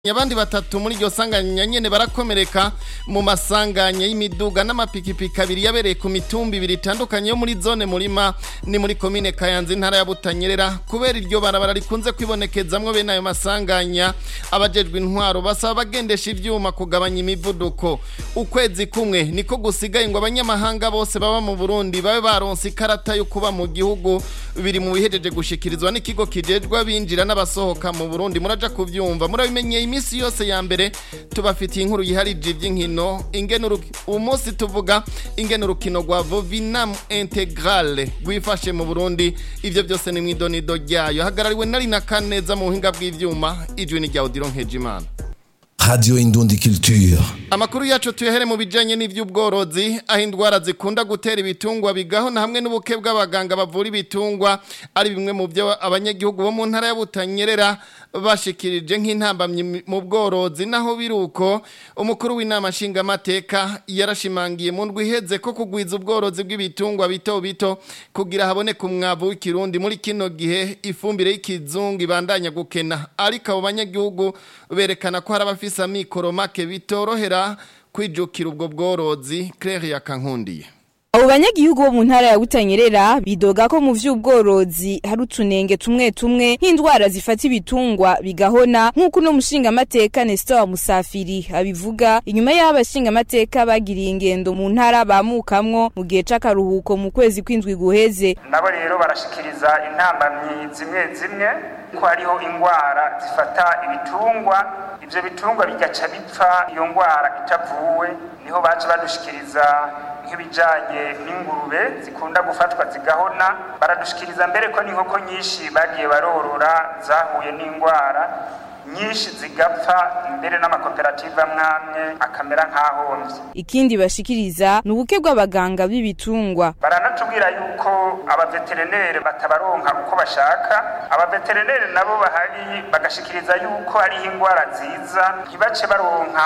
abandi batatu muri iryo sanganya nyene barakomereka mu masanganya y'imiduga n'amapikipiki abiri yabereye ku mitumba ibiri itandukanye yo muri zone murima ni muri komine kayanza intara ya butanyerera kubera iryo barabara rikunze kwibonekezamwo bene ayo masanganya abajejwe intwaro basaba abagendesha ivyuma kugabanya imivuduko ukwezi kumwe niko gusigaye ngo abanyamahanga bose baba mu burundi babe baronse ikarata yo kuba mu gihugu biri mu bihejeje gushikirizwa n'ikigo kijejwe abinjira n'abasohoka mu burundi muraja kuvyumva murabimenyeye imisi yose ya mbere tubafitiye inkuru yiharije ivy'inkino ingene uyu munsi tuvuga ingene urukino rwa vovinam integrale rwifashe mu burundi ivyo byose ni mw'idonido ryayo hagarariwe nari na kaneza mu buhinga bw'ivyuma ijwi ni rya odiro nkejimana Radio Indundi Culture. Amakuru yacu tuyahere mu bijanye n'ivy'ubworozi aho indwara zikunda gutera ibitungwa bigaho na hamwe n'ubuke bw'abaganga bavura ibitungwa ari bimwe mu byo abanyagihugu bo mu ntara ya Butanyerera bashikirije nk'intambamye mu bworozi naho biruko umukuru w'inama nshingamateka yarashimangiye mu ndwi iheze ko kugwiza ubworozi bw'ibitungwa bito bito kugira haboneke umwavu w'ikirundi muri kino gihe ifumbire y'ikizungu ibandanya gukena ariko abo banyagihugu berekana ko hari abafise amikoro make bitorohera kwijukira ubwo bworozi Claire yakankundiye Abo banyagihugu bo mu ntara ya Butanyerera bidoga ko mu vy'ubworozi hari utunenge tumwe tumwe nk'indwara zifata ibitungwa bigahona nk'uko uno mushingamateka Nestor Musafiri abivuga inyuma y'aho abashingamateka bagiriye ingendo mu ntara bamukamwo mu gihe c'akaruhuko mu kwezi kw'indwi guheze nabo rero barashikiriza intambamyi zimwe zimwe ko hariho ingwara zifata ibitungwa ivyo bitungwa bigaca bipfa iyo ngwara itavuwe niho baca badushikiriza nk'ibijanye n'ingurube zikunda gufatwa zigahona baradushikiriza mbere ko n'inkoko nyinshi bagiye barorora zahuye n'ingwara nyinshi zigapfa mbere n'amakoperative amwamwe akamera nk'ahomvye ikindi bashikiriza ni ubuke bw'abaganga b'ibitungwa baranatubwira yuko abaveterinere batabaronka uko bashaka abaveterinere nabo bahari bagashikiriza yuko hariho ingwara ziza ntibace baronka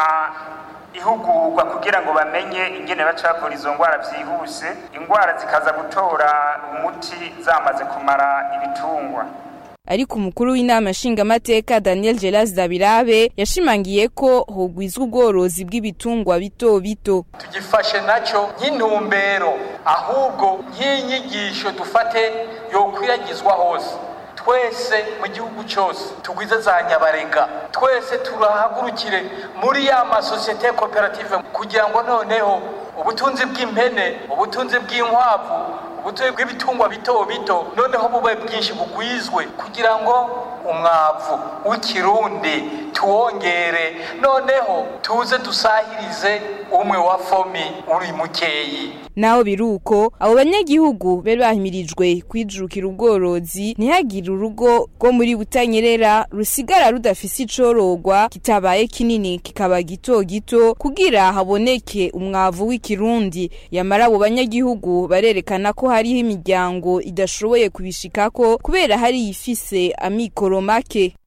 ihugurwa kugira ngo bamenye ingene baca bavura izo ngwara vyihuse ingwara zikaza gutora umuti zamaze kumara ibitungwa ariko umukuru w'inama nshingamateka Daniel Gelas Dabirabe yashimangiye ko hogwizwa ubworozi bw'ibitungwa bito bito tugifashe nacyo nk'intumbero ahubwo nk'inyigisho dufate yokwiragizwa hose twese mu gihugu cyose tugwize za nyabarega twese turahagurukire muri ya masosiyete koperative kugira ngo noneho ubutunzi bw'impene ubutunzi bw'inkwavu ubutunzi bw'ibitungwa bito bito noneho bube bwinshi bugwizwe kugira ngo umwavu w'ikirundi tuwongere noneho tuze dusahirize umwe wa fomi uri mukeyi naho biruko abo banyagihugu bari bahimirijwe kwijukira ubworozi ntihagire urugo rwo muri butanyerera rusigara rudafise icorogwa kitabaye kinini kikaba gito gito kugira haboneke umwavu w'ikirundi yamara abo banyagihugu barerekana ko hariho imiryango idashoboye kubishikako kubera hari ifise amikoro make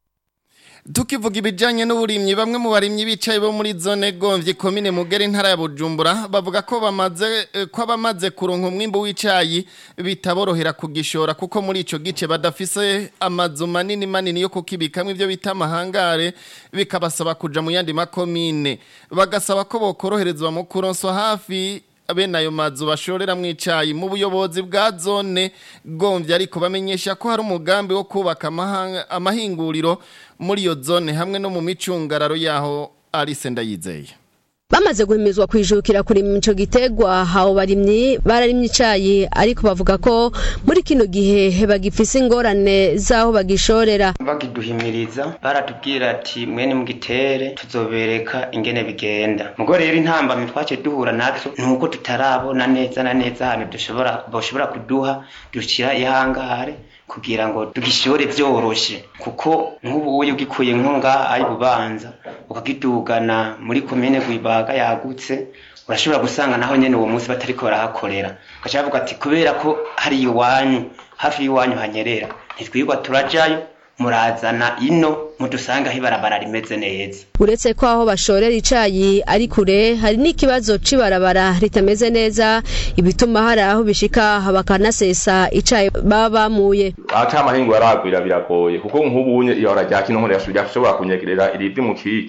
tukivuga ibijyanye n'uburimyi bamwe mu barimyi bicaye bo muri zone gomvye komine mugere intara ya bujumbura bavuga ko bamaze ko abamaze kuronka umwimbu w'icayi bitaborohera kugishora kuko muri ico gice badafise amazu manini manini yo kukibikamwe ivyo bita amahangare bikabasaba kuja mu yandi makomine bagasaba ko bokoroherezwa mu kuronswa hafi bene ayo mazu bashorera mu icayi mu buyobozi bwa zone gomvye ariko bamenyesha ko hari umugambi wo kubaka amahinguriro muri iyo zone hamwe no mu micungararo yaho Alice Ndayizeye bamaze guhimizwa kwijukira kurima ico gitegwa habo barimyi bararimye icayi ariko bavuga ko muri kino gihe bagifise ingorane zaho bagishorera bakiduhimiriza baratubwira ati mwene mugitere tuzobereka ingene bigenda mugo rero intambamyi twace duhura nazo nuko tutarabona neza na neza hano dushobora boshobora kuduha dushira ihangare kugira ngo tugishore vyoroshe kuko nk'ubu uyu ugikuye nko ngaha ari bubanza ukagidugana muri komine gwibaga yagutse urashobora gusanga naho nyene uwo munsi batariko barahakorera ugaca bavuga ati kubera ko hari iwanyu hafi y'iwanyu hanyerera ntitwirwa turajayo murazana ino mudusanga aho ibarabara rimeze neza uretse ko aho bashorera icayi ari kure hari n'ikibazo c'ibarabara ritameze neza ibituma hari aho bishika bakanasesa icayi baba bamuye aca amahingo yaragwira biragoye kuko nk'ubunye ihora rya kino nkore yashobora kunyegerera irivi mu kiki